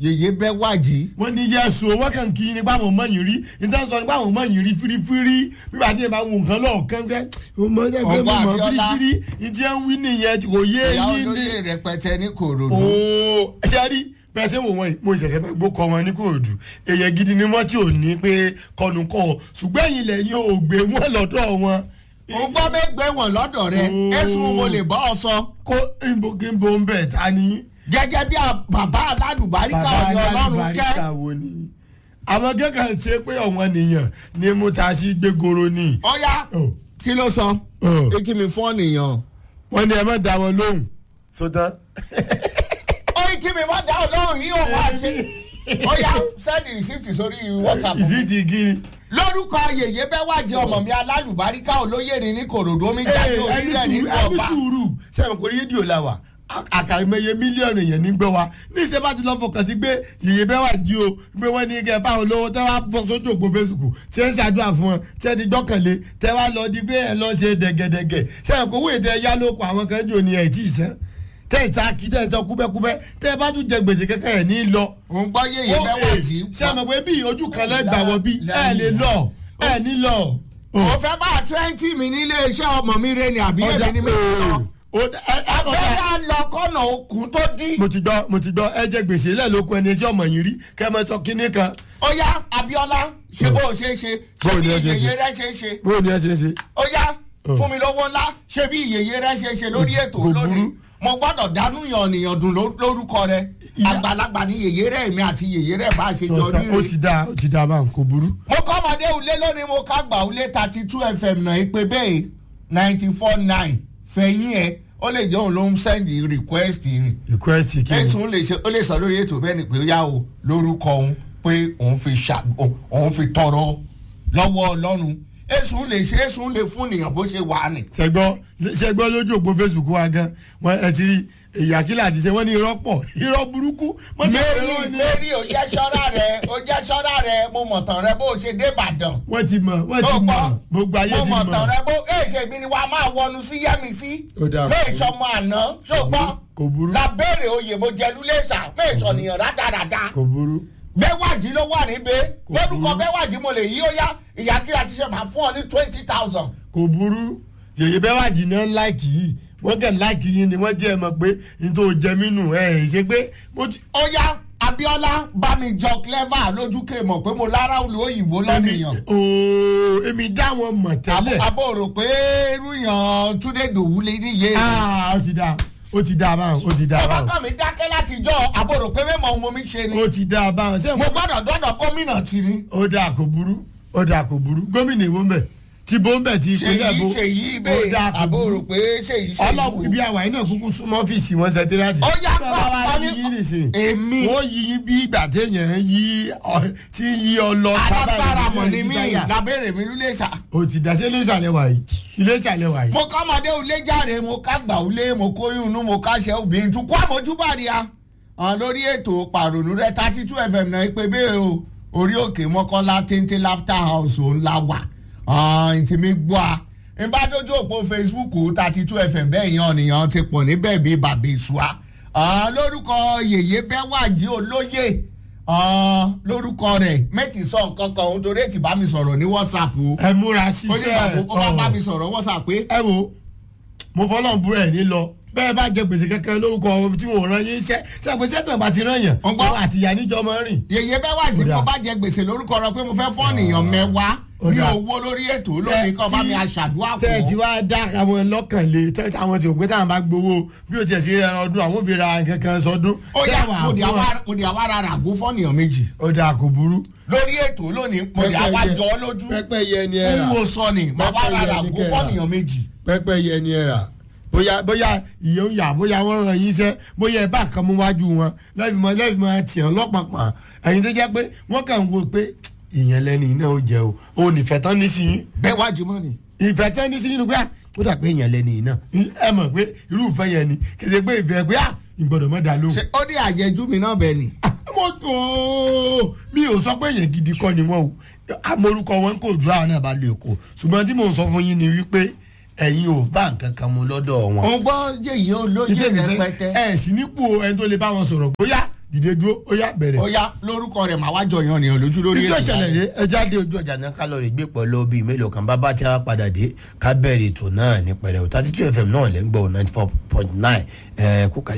yèyé bẹ́ wájì. wọ́n ní yẹ́sùn wọ́n kàn kí ni báwọn ọmọ yìí rí níta sọ ni báwọn ọmọ yìí rí fírífírí bíbá tí yẹn bá wù nǹkan lọ́ọ̀kan kẹ́ ọmọ yẹn pé mo Ọgbọ́n mọ̀ Abíọ́lá. fírífírí ìdí ẹ̀ ń wí nìyẹn kò yé ìyá yín ní. olóyè rẹpẹtẹ ní kòròdú. ooo ṣe rí bẹ́ẹ̀ ṣe wò wọ́n yìí mo ṣẹ̀ṣẹ̀ fẹ́ gbó kọ́ wọn ní kòòdù èyàn gidi ni wọ́n tí ò ní pé kọnu kọ́ ọ ṣùgbọ́n ẹ̀yin lẹ́yìn ò gbé wọn lọ́dọ̀ wọn. ó gbọ́ mẹ́gbẹ́ wọn lọ́dọ̀ rẹ Oh. ẹ̀sùn mo lè bọ́ ọ sọ. kó nbogimbo ń bẹ̀ ta ni. gẹ́gẹ́ bí a- bàbá aládùbáríkà ọ̀yọ́ ọlọ́run kẹ́. Barika wo ni. àwọn kẹ́kẹ́ ṣe pé ọ̀wọ́n nìyàn ni mo ta sí gbégoro ni. ọ̀yá Oh. kí ló sọ. Oh. pé kí mi fọ́ nìyàn. wọ́n ní ẹ má da wọn lóhùn. sọtán. ó ní kí mi má dá ọlọ́run yìí òun wá ṣe. ọ̀yá send receipt sórí whatsapp. ìdí ti gírí. lórúkọ yèyé bẹ́ wájì ọmọ mi alálùbáríkà olóyè ni ní kòròdú omi jáde orílẹ̀ nínú ẹni ọba. sùúrù sẹ́wọ̀n kò rédíò la wà àkàìmọye mílíọ̀nù èèyàn ní gbọ́ wa ní ìṣe bá ti lọ fọkàn sí pé yèyé bẹ́ẹ̀ wà jí o pé wọ́n ní kẹ́ fáwọn olówó tẹ́ wá bọ́ sójú òpó facebook tí ẹ ń ṣàdúrà fún wọn tí ẹ ti gbọ́kànlé tẹ́ wá lọ di pé ẹ lọ ṣe dẹ̀gẹ̀dẹ̀gẹ̀ sẹ́wọ̀n kò wúyè tẹ́ ẹ yá lóko àwọn kan jò ní ẹ̀ tí ì sẹ́ tẹ́ ẹ ta kí tẹ́ ẹ sọ kúbẹ́kúbẹ́ tẹ́ ẹ bá tún jẹ gbèsè kẹ́kẹ́ ẹ̀ ní lọ. òun gbọ́ yèyé bẹ́ wájì. sẹ́wọ̀n pé bí ojú kan lẹ́gbàá wọ bí ẹ lè lọ ẹ ní lọ. mo fẹ́ bá twenty mi nílé iṣẹ́ ọmọ mi rẹ ni àbí èmi ni mi lọ. abẹ́rẹ́ lọ kọ́nà okùn tó dí. mo ti gbọ́ mo ti gbọ́ ẹ jẹ gbèsè lẹ́ẹ̀lókun ẹni ẹjọ́ ọmọ yìí rí kẹ́ ẹ mọ sọ kínní kan. ó yá abiola ṣe bó o ṣe é ṣe ṣe Bó bí ni ẹ ṣe ṣe? ìyèyè rẹ ṣe é ṣe. bó ni ẹ ṣe ń ṣe. ó yá fún mi lọ́wọ́ ńlá ṣe bí ìyèyè rẹ ṣe é ṣe lórí ètò Kò lónìí burú. mo gbọ́dọ̀ dánú yànnìyàn dùn ló- lórúkọ rẹ Ìyá- àgbàlagbà ní ìyèyè rẹ mi àti ìyèyè rẹ bá a ṣe jọ ó rí ti dáa ó ti dáa báwọn kò burú. mo kọ́ ọmọdé ulé lónìí mo ká gbà ulé thirty two fm náà ìpè bẹ́ẹ̀ ninety four nine fẹ̀yìn ẹ̀ ó lè jẹ́ òun ló ń sẹ́ndì request rìn request kí ni. ẹ̀sùn lè ṣe ó lè sọ lórí ètò bẹ́ẹ̀ ni pé ó yá o lórúkọ òun pé òun fi ṣà òun fi tọrọ lọ́wọ́ ọlọ́run ẹ̀sùn lè ṣe ẹ̀sùn lè fún nìyàn bó ṣe wà ní. ṣẹgbọ́ ṣẹgbọ́ lójú òpó facebook wa gan wọn ẹ ti rí ìyàkílà àti ṣe wọn ní irọ́ pọ̀ irọ́ burúkú. mọ́tò mary ìrọ́ ni. mary ò jẹ́ ṣọ́ra rẹ̀ ò jẹ́ ṣọ́ra rẹ̀ mo mọ̀ tán rẹ bó o ṣe dé ìbàdàn. wọ́n ti mọ̀ wọ́n ti ó mọ̀ gbọ́ gbogbo ayé mo ti mọ̀ tán mọ̀. rẹ bó ẹ ṣe mi ni wàá máa wọnú sí yẹ́mi sí. Ó dáa. méèṣọ́ mọ àná ṣùgbọ́n kò burú lábẹ́rẹ̀ oyè mo jẹ́ lulẹ̀ṣà méèṣọ́ nìyàn rádaràda. kò burú. bẹ́wàjì ló wà níbẹ̀ Kò lórúkọ burú. bẹ́wàjì mo lè yí ó yá ìyá kí a ti ṣe máa fún ọ ní twenty thousand. kò burú yèyé bẹ́ẹ̀ wà jìnnà láìkì yìí wọ́n kàn láìkì yìí ni wọ́n jẹ́ ẹ mọ̀ pé n tó jẹ mí nù ẹ̀ ẹ̀ ṣe pé mo ti. ó yá abiola bá mi jọ clever lójúkè mọ̀ pé mo lára olú òyìnbó lọ́nìyàn. ooo èmi dá wọn mọ̀ tẹ́lẹ̀. àbò rò pé irú yàn túndé dòwú lè níye. aa ó ti da ó ti da báwọn ó ti da ọba báwọn kan mi dákẹ́ látijọ́ àbò rò pé mẹ́mọ̀ ohun mi ṣe ni. ó ti da báwọn ṣé mo gbọ́dọ̀ dọ́dọ̀ gómìnà tì ní. ó dáa kò burú ó dáa kò burú gómìnà ìwọ mbẹ tí bó ń bẹ tí ìpínlẹ̀ bó ṣèyí ṣèyí ó bẹ́ẹ̀ dáa kò àbò rò burú pé ṣèyí ṣèyí. ọlọ́run ibi àwàyí náà kúkú súnmọ́ ọ́fíìsì wọn sẹ́tírátì. Ó yá, bàbá wa kọ́, ní ọ ní- yí nìsín. èmi. wọ́n yí yín bí ìgbà téèyàn yí ọ- tí yí ọ lọ. alágbára mọ̀ ní ní mí lábẹ́rẹ̀ mi lulẹ̀ṣà. o ti dá sí ilé ìsàlẹ̀ wà yìí ilé ìsàlẹ̀ wà yìí. mo kọ́ ọmọdé ulé jáde mo ká gbà ulé mo kóyún inú mo ká ṣe obìnrin tún kó àmójúbà ni a. hàn lórí ètò pàrònú rẹ thirty two fm náà pé bẹ́ẹ̀ o orí òkè mọ́kànlá téńté laughter house òun la wà ntì mi gbọ́ a n bá dójú òpó facebook thirty two fm bẹ́ẹ̀ yan ọ̀nìyàn ti pọ̀ níbẹ̀ bíi bàbá ìṣúà lórúkọ yèyé bẹ́wàjì olóyè ah, lórúkọ rẹ̀ mẹ́tì sọ nǹkan kan òun torí ètì bá mi sọ̀rọ̀ ní whatsapp o ẹ múra ó ní síṣẹ́ bàbá ó bá bá mi ọ̀. sọ̀rọ̀ whatsapp pé ẹ wo mo fọlọ́n búrọ̀ ẹ̀ ní lọ bẹ́ẹ̀ bá jẹ gbèsè kankan lórúkọ ọmọ tí wọn ò rán yín iṣẹ́ sẹ́pẹ́ sẹ́tàn bá ti rán yàn Ọgbọ́n. ọmọ àti ìyá níjọ máa ń rìn. yèyé bẹ́ẹ̀ wá tí Ó dáa. mo bá jẹ gbèsè lórúkọ rẹ pé mo fẹ́ fọ́ nìyàn mẹ́wàá Ó ní dáa. owó lórí ètò lónìí kan bá mi aṣàdúrà tẹ́ ẹ ti pọ̀. wá dá àwọn lọ́kàn lé tẹ́ àwọn tí ò pé táwọn bá gbowó bí o tiẹ̀ sí ẹran ọdún àwọn òbí ra nǹkan kan sọdún. ó yá tẹ́ wàá mo di fún wọn. àwa- mo di àwa ara ràgó fọ́ nìyàn méjì ó dáa kò burú. lórí ètò lónìí mo di àwa Pẹ́pẹ́yẹ- jọ ọ́ lójú pẹ́pẹ́yẹ ni ẹ ń rà wo sọ ni màá wá ara Pẹ́pẹ́yẹ ni ràgó kẹ́ fọ́ rà. nìyàn méjì. pẹ́pẹ́yẹ ni ẹ rà bóyá bóyá ìyẹn ń yà bóyá wọ́n ràn yín iṣẹ́ bóyá ẹ bá kan mú wájú wọn lẹ́fìmọ̀ lẹ́fìmọ̀ tiẹ̀ lọ́pàpà ẹ̀yin tó jẹ́ pé wọ́n kàn ń wo pé ìyẹn lẹ́ni iná ó jẹ o ò nífẹ̀ẹ́ tán ní sí yín bẹ́ẹ̀ wá jùmọ̀ ni. ìfẹ́ tán ní sí yín ni pé ah, ó dà pé ìyẹn lẹ́ni iná ẹ mọ̀ pé irú ìfẹ́ yẹn ni kì í ṣe pé ìfẹ́ pé ah ìgbọ́dọ̀ mọ́ da lóhùn. ṣe ó dé àjẹjú mi náà bẹ́ẹ̀ ni. mo tó mi ò sọ pé èèyàn gidi kọ́ ni wọ́n o amorúkọ wọn kò dúró àwọn náà bá lè kó ṣùgbọ́n tí mò ń sọ fún yín ni wípé ẹ̀yin ò bá nǹkan kan mu lọ́dọ̀ wọn. òun gbọ́ yèyé olóyè Ìdí èmi fẹ́- rẹpẹtẹ. ẹ sì nípò ẹni tó lè bá wọn sọ̀rọ̀ bóyá dìde dúró ó yá bẹ̀rẹ̀. ó yá lórúkọ rẹ̀ màá wá jọyàn nìyàn lójú lórí ìjọ ètò ìṣẹ̀lẹ̀ báyìí. rẹ ẹ jáde ojú ọjà náà ká lọ rè gbé pẹ̀lú bíi mélòó kan bá bá tí a padà dé ká bẹ̀rẹ̀ ètò náà ní pẹ̀rẹ̀ o thirty two fm náà lẹ́ ń gbọ́ ninety four point nine kúkà